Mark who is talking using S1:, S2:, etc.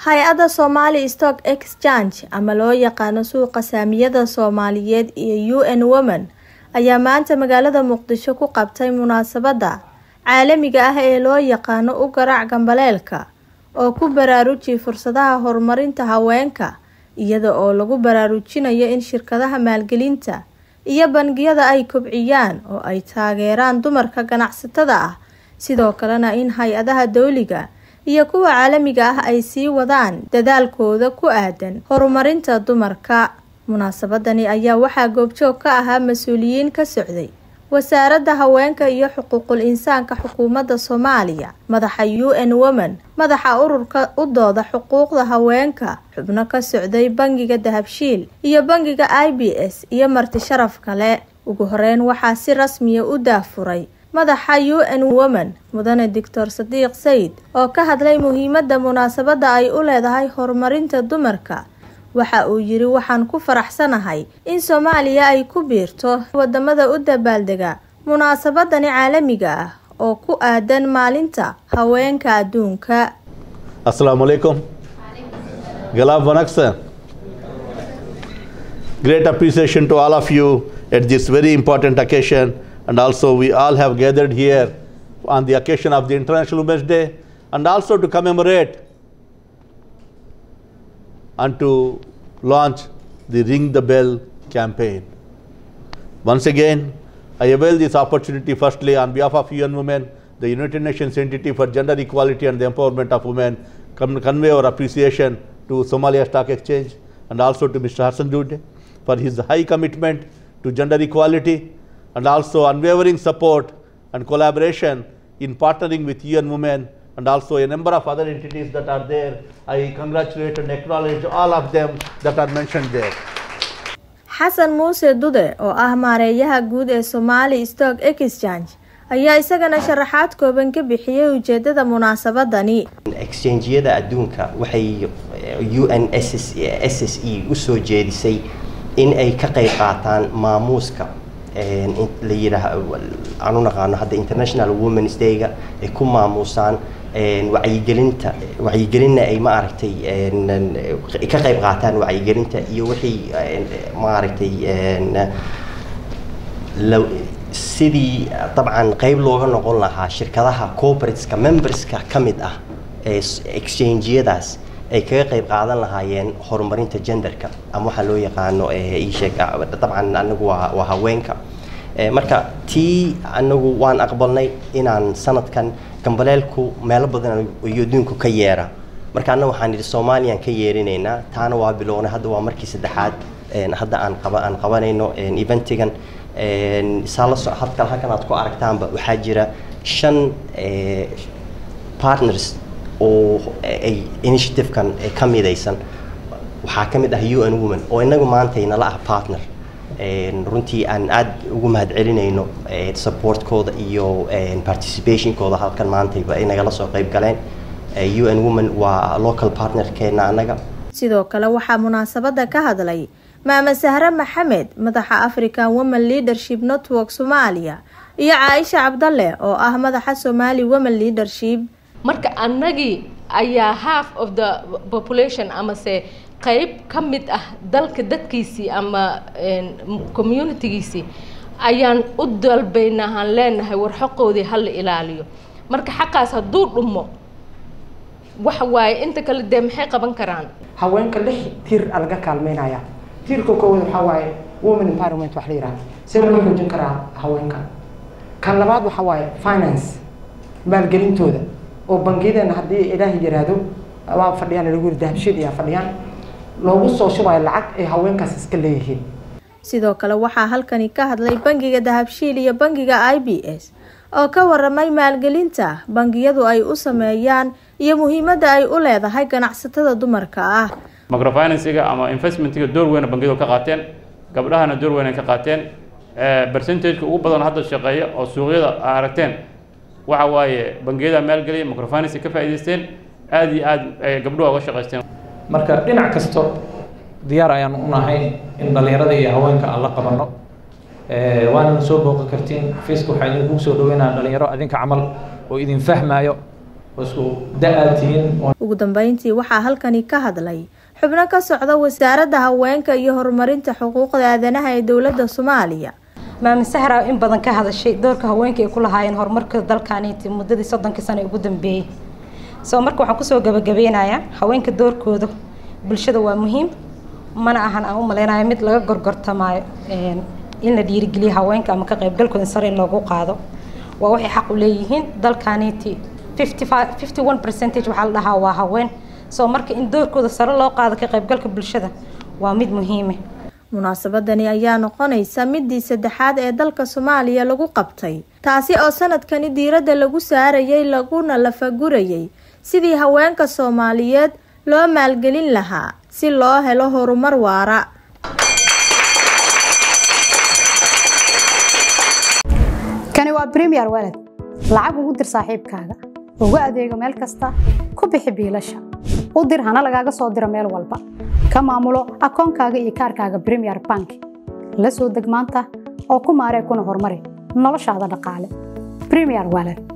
S1: hay-adda somali stock exchange ama loo yaqaano suuqa saamiyada soomaaliyeed iyo u n women ayaa maanta magaalada muqdisho ku qabtay munaasabadda caalamiga ah ee loo yaqaano u garaac gambaleelka oo ku baraaruji fursadaha horumarinta haweenka iyada oo lagu baraarujinayo in shirkadaha maalgelinta iyo bangiyada ay kobciyaan oo ay taageeraan dumarka ganacsatada ah sidoo kalena in hay-adaha dowliga iyo kuwa caalamiga ah ay sii wadaan dadaalkooda ku aadan horumarinta dumarka munaasabadani ayaa waxaa goobjoog ka ahaa mas-uuliyiin ka socday wasaaradda haweenka iyo xuquuqul insaanka xukuumadda soomaaliya madaxa u n women madaxa ururka u dooda xuquuqda haweenka xubno ka socday bangiga dahabshiil iyo bangiga i b s iyo marti sharaf kale ugu horeyn waxaa si rasmiya u daafuray madaxa u n women mudane doctor sadiiq sayid oo ka hadlay muhiimadda munaasabadda ay u leedahay horumarinta dumarka waxa uu yiri waxaan ku faraxsanahay in soomaaliya ay ku biirto wadamada u dabaaldega munaasabadani caalamiga ah oo ku aadan maalinta haweenka adduunka
S2: Assalamu alaikum. Galab Vanaksan. Great appreciation to all of you at this very important occasion. And also, we all have gathered here on the occasion of the International Women's Day and also to commemorate and to launch the Ring the Bell campaign. Once again, I avail this opportunity firstly on behalf of UN Women, the United Nations entity for gender equality and the empowerment of women, con- convey our appreciation to Somalia Stock Exchange and also to Mr. Hassan Dude for his high commitment to gender equality and also unwavering support and collaboration in partnering with UN Women and also a number of other entities that are there. I congratulate and acknowledge all of them that are mentioned there.
S1: xasan muuse dude oo ah maareeyaha guud ee somali stock exchange ayaa isagana sharaxaad kooban ka bixiyey ujeedada munaasabadani
S3: exchange-yada adduunka waxay u n s s e usoo jeedisay in ay ka qayb qaataan maamuuska la yidhaah aan u naqaano hadda international womens day-ga ay ku maamuusaan wacyigelinta wacyigelinna ay maaragtay ka qayb qaataan wacyigelinta iyo wixii maaragtay sidii dabcan qayb looga noqon lahaa shirkadaha corporateska memberska ka mid ah ee exchange-yadaas ay kaga qayb qaadan lahaayeen horumarinta genderka ama waxaa loo yaqaano isheeg dabcan anagu waa waa haweenka marka tii anagu waan aqbalnay inaan sanadkan gambaleelku meelo badan iyo adduunku ka yeera marka anna waxaan idhi soomaaliyaan ka yeerinaynaa taana waa bilownay hadda waa markii saddexaad hadda aan qaba aan qabanayno eventigan saa la soc halkan halkan aad ku aragtaanba waxaa jira shan partners oo ay initiative-kan ka midaysan waxaa ka mid ah u n women oo inagu maanta inala ah partner runtii aan aada ugu mahadcelinayno supportkooda iyo participationkooda halkan maantayba ay nagala soo qayb galeen u n women waa local partnerkeena annaga
S1: sidoo kale waxaa munaasabadda ka hadlay maame sahre maxamed madaxa african women leadership network soomaaliya iyo caaisha cabdalle oo ah madaxa somali women leadership
S4: marka annagii ayaa half of the population amase qayb ka mid ah dalka dadkiisii ama communitygiisii ayaan u dalbaynaa aan leenahay war xaqoodii hala ilaaliyo marka xaqaas hadduu dhumo waxa waaye inta kale dee maxay qaban karaan
S5: haweenka lix tiir a laga kaalmeynaya tiirka koowaad waxaa waaye women environment wax la yidhaha see loo xoojin karaa haweenka kan labaad waxaa waaye finance maalgelintooda oo bangiyadeena haddii ilaahay yiraahdo waa fadhiyaan lagu yiri dahabshiid ayaa fadhiyaan loogu soo shubayo lacag ay haweenkaas iska leeyihiin
S1: sidoo kale waxaa halkani ka hadlay bangiga dahabshiil iyo bangiga i b s oo ka waramay maalgelinta bangiyadu ay u sameeyaan iyo muhiimadda ay u leedahay ganacsatada dumarka ah
S6: microfinansiga ama investmentiga door weyn bangiyadu ka qaateen gabdhahana door weyn ay ka qaateen percentageka ugu badan hadda shaqeeya oo suuqyada aragteen waxa waaye bangiyada maalgeliya microfinance ka faa'iidaysteen aada iyo aada ay gabdhuhu uga shaqaysteen
S7: marka dhinac kasto diyaar ayaan u nahay in dhallinyarada iyo haweenka aan la qabanno waanana soo booqan kartiin xafiiska waxaa idinkugu soo dhaweynaya dhalinyaro adinka camal oo idin fahmaayo oo isku da-aad tihiin
S1: ugu dambeyntii waxaa halkani ka hadlay xubno ka socda wasaaradda haweenka iyo horumarinta xuquuqda aadanaha ee dowladda soomaaliya
S8: maami sahra in badan ka hadashay doorka haweenka ay ku lahaayeen horumarka dalkaaniiti muddadii soddonkii sano ee ugu dambeeyey soo marka waxaan kusoo gabagabeynayaa haweenka doorkooda bulshada waa muhiim mana ahan aan u maleynayo mid laga gorgortamaayo in la dhiirigeliyo haweenka ama ka qaybgalkooda sare in loogu qaado waa waxay xaq u leeyihiin dalkaaniiti fifty one percentage waxaa la dhahaa waa haween soo marka in doorkooda sare loo qaado ka qaybgalka bulshada waa mid muhiime
S1: munaasabadani ayaa noqonaysa midii saddexaad ee dalka soomaaliya lagu qabtay taasi oo sanadkani diiradda lagu saarayay laguna lafagurayay sidii haweenka soomaaliyeed loo maalgelin lahaa si loo helo horumar waara
S9: kani waa bremiyer walad lacag ugu dir saaxiibkaaga ugu adeego meel kasta ku bixi biilasha u dir hana lagaaga soo diro meel walba ka maamulo akoonkaaga iyo kaarkaaga bremiyer bank la soo deg maanta oo ku maaree kuna horumari noloshaada dhaqaale bremiyer walad